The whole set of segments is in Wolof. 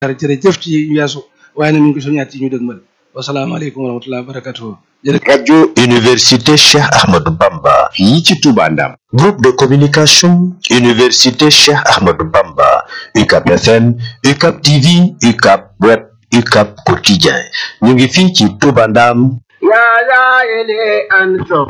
dara jërëjëf ci weesu waaye nag ñu ngi ko soññaat ci ñu dëgmal wasalaamaaleykum wa rahmatullahi wa barakatuhu jërëjëf radio université Cheikh Ahmadou Bamba fii ci Touba Ndam groupe de communication université Cheikh Ahmadou Bamba UCAP FM UCAP TV UCAP web UCAP quotidien ñu ngi fii ci Touba Ndam يا زائلي أنتم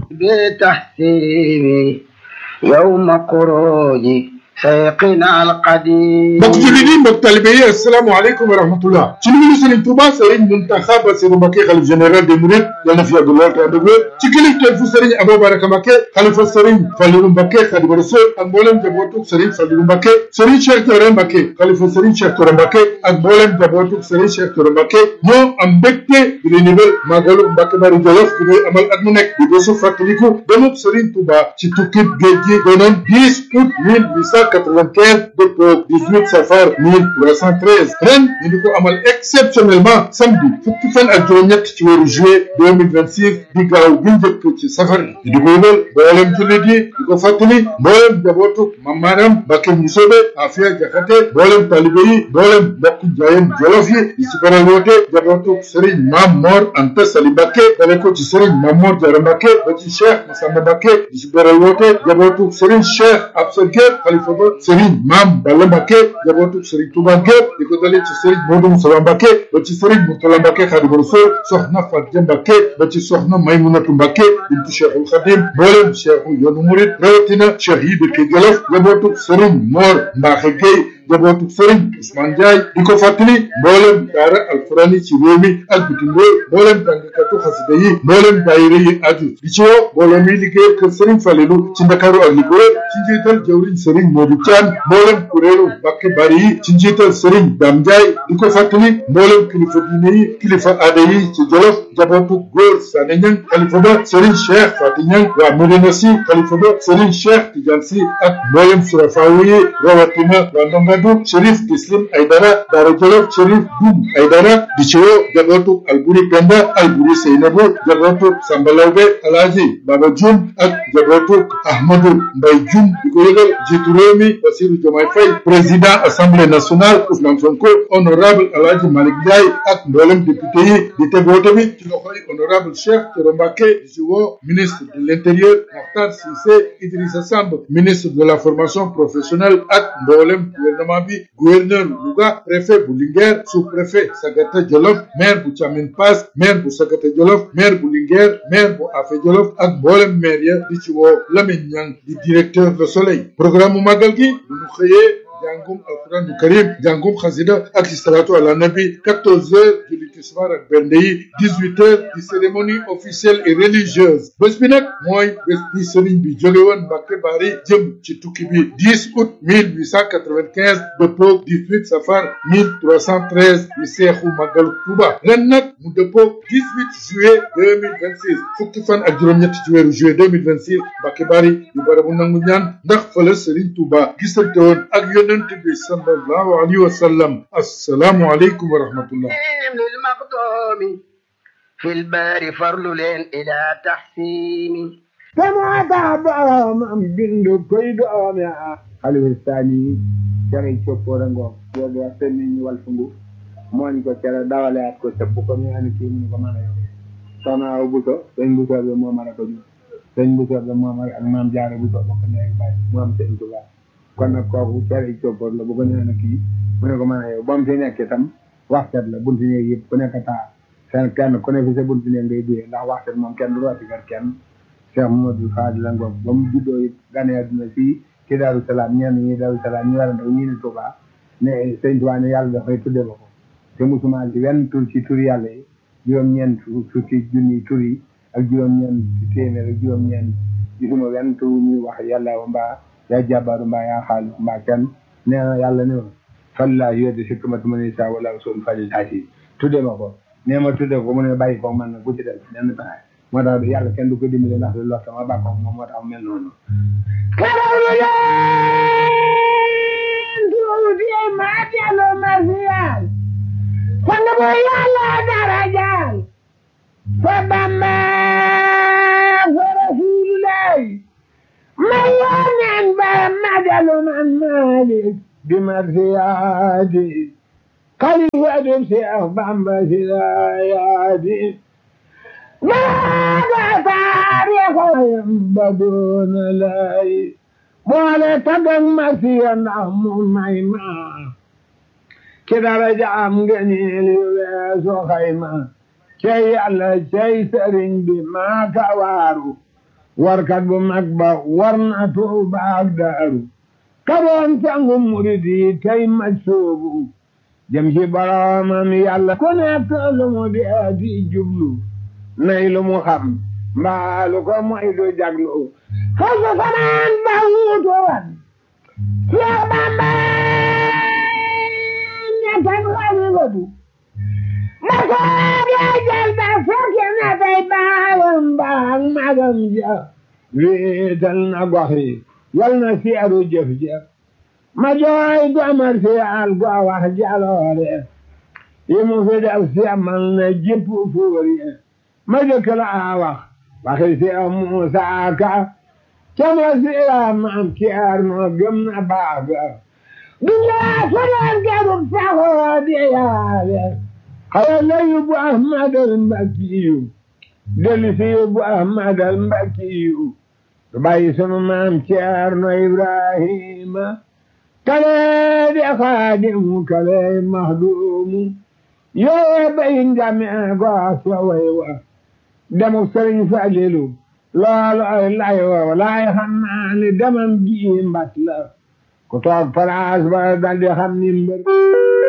بتحسيبي يوم خروجي سيقنا القديم mbokk jullit yi mbokk talibe yi asalaamaaleykum wa rahmatullah ci nuyu Serigne Touba Serigne Mountakha Bassirou Mbacké xalif général des Mourides yal na fi yàgg lool te ànd ak wér ci kilifteef fu Serigne Abou Baraka Mbacké xalifa Serigne Fallilou Mbacké Khadimu Rasul ak mboolem jabootug Serigne Fallilou Mbacké Serigne Cheikh Touré Mbacké xalifa Serigne Cheikh Touré Mbacké ak mboolem jabootug Serigne Cheikh Touré Mbacké ñoo am mbégte di leen yëgal màggalu Mbacké Bari Jolof bi ñuy amal at mu nekk di bésu fàttaliku demub Serigne Touba ci tukkib géej gi doonoon 10 août 1895 dëppoo 18 safar 1313 ren ñu di ko amal exceptionnellement samedi fukki fan ak juróom-ñett ci weeru juillet 2026 di gaaw bi njëkk ci safar bi di ko yëgal mboolem jullit yi di ko fàttali mboolem jabootu mamaaram Mbacké Musobe Afia Jaxate mboolem talibe yi mboolem mbokku jaayeen jolof yi di ci beral woote jabootu Serigne Mam Mor Anta Sali Mbacké dale ko ci Serigne Mam Mor Diarra Mbacké ba ci Cheikh Massamba Mbacké di ci beral woote jabootu Serigne Cheikh Absa Gueye xalifa ba Serigne Mam Balla Mbacké jabootu Serigne Touba Gueye di ko dale ci Serigne Modou Moussa Mbacké ba ci Serigne Mourtala Mbacké Khadimu Rasul soxna Fatou Mbacké ba ci soxna Maymunatu Mbacké bintu Cheikhul Khadim mboolem Cheikhu yoonu Murid rawatina Cheikh yi dëkk Jolof jabootu Serigne Mor Mbacké Gueye jabootu Serigne Ousmane Ndiaye di ko fàttali mboolem daara alquran yi ci réew mi ak bitim réew mboolem jàngkatu xasida yi mboolem daayira yi aju di ci woo mboolem yi liggéey kër Serigne Falelu ci Ndakaaru ak li ko wër ci njiital jawriñ Serigne Modou Thian mboolem kuréelu Mbacké Bari yi ci njiital Serigne Dame Ndiaye di ko fàttali mboolem kilifa diine yi kilifa aada yi ci Jolof jabootu góor Sané Niang xalifa ba Serigne Cheikh Faty Niang waa Médina Sy xalifa ba Serigne Cheikh Tidiane Sy ak mboolem surafaawu yi rawatina waa Ndongadu Chérif Tislim Aydara Daara Jolof Chérif Dum Aydara di ci woo jabootu Alburi Penda Alburi Seynabu jabootu Samba Lawbe Alaaji Baba Jum ak jabootu Ahmadou Mbay Jum di ko yëgal jiitu réew mi Bassirou Diomaye Faye président assemblée nationale Ousmane Sonko honorable Alaaji Malick Ndiaye ak mboolem député yi di tegoo tamit ci loxoy honorable Cheikh Thioro Mbacké di ci woo ministre de l'intérieur Mokhtar Cissé Idrissa Samb ministre de la formation professionnelle ak mboolem gouvernement bi gouverneur Louga préfet bu Linguère sous-préfet Sagata Jolof maire bu Thiamine Pass maire bu Sagata Jolof maire bu Linguère maire bu Afé Jolof ak mboolem maire ya di ci woo Lamine Niang di directeur Le Soleil programme mu màggal gi bu ñu xëyee jàngum alquran du karim jàngum xasida ak salatu ala nabi 14 heures julli tisbaar ak bernde yi 18 heures di cérémonie officielle et religieuse bés bi nag mooy bés bi sëriñ bi jóge woon Mbacké Bari jëm ci tukki bi 10 août 1895 dëppoo 18 safar 1313 di seexu màggalu Tuuba ren nag mu dëppoo 18 juillet 2026 fukki fan ak juróom-ñett ci weeru juillet 2026 Mbacké Bari di barabu nangu ñaan ndax fële sëriñ Tuuba gisante woon ak yonent bi sallallahu alayhi wa sallam assalaamu aleykum wa rahmatullah للمقدوم في البار فرل إلى تحسين كما تعبام بند كيد آمع خلف الثاني jare coppore ngo yoɓe a femmini walfungu mooni ko cere dawaleat ko sappu ko mi ani kimini ko mana yo sohna o buto sëñ butoɓe momara ko ɗum sëñ butoɓe momara ak mam jaara buto bokko ndeyk bay mom sëñ tuba kon nag kooku cere coppor la bu ko neena kii mu ne ko mana yow bam fi nekke tam waxtet la bunti néeg yëpp ku nekk taa seen kenn ku ne fi sa bunti néeg ngay duyee ndax waxtet moom kenn du rooti kër kenn Cheikh Mamadou Fadil la ngoog ba mu juddoo it gane àdduna fii ci Daaru Salaam ñenn ñi Daaru Salaam ñu war a ndaw ñii ne Touba ne sëñ Touba ne yàlla dafay tudde ma ko te musuma ci wenn tur ci tur yàlla yi juróom-ñeent fukki junni tur yi ak juróom-ñeent téeméer ak juróom-ñeent gisuma wenn tur ñuy wax yàlla wa mbaa yaa jàbbaaru mbaa yaa xaalis mbaa kenn nee na yàlla ne ma fallaa yodde si kamatu ma ne saa wala sol fajil haasi tudde ma ko nee ma tudde ko mu ne bàyyi ko man nag bu ci def nenn pexe moo tax yàlla kenn du ko dimbale ndax du lott ma bàkkoog moom moo tax mel noonu karawlu leen tuuti ma dellu ma siyaal sang bu yàlla darajaal fa bamba fa rasulullahi ma yoneen ba ma dellu man maalik bi ma siyaadi خليفة الشيخ بامبا سلاياتي ماذا تاريخ ينبدون لاي boole tagag masiya ndax mu may ma ki daraja am ngëneel yu weesu xayma cey yàlla cey sëriñ bi maa ka waaru warkat bu mag ba war na tuuba ak daaru kaboon sangu murid yi tey ma soobu jëm ci boroomam yàlla ku nekk lu mu dee di jublu nay lu mu xam mbaa lu ko moy du jaglu fasu fanaan ba wuutu wan Seex Bamba ñettan xalifatu ma soob yaa jël ba fekki na tey baayam baag magam ja wéetal na gox yi yal na seeru jëf ja ma jooy domar si al go wax jaloore yi mu fi def seemal na jipp fuur yi ma jëkk la wax waxi si Muusaa Ka cama siira maam Ceerno gëm na baaga dunya sodoon garub saxoo di yaale xaya la yóbbu Ahmadal Mbakkiyu dellu si yóbbu Ahmadal Mbakkiyu du bàyyi sunu maam Ceerno Ibrahima kale di xaadimu kale maxduumu yoo bay ngame goo so way wa demu sëriñ Falilu loolu ay lay wa laay xam naa ni demam ji mbat la ku toog place ba daldi xam ni mbër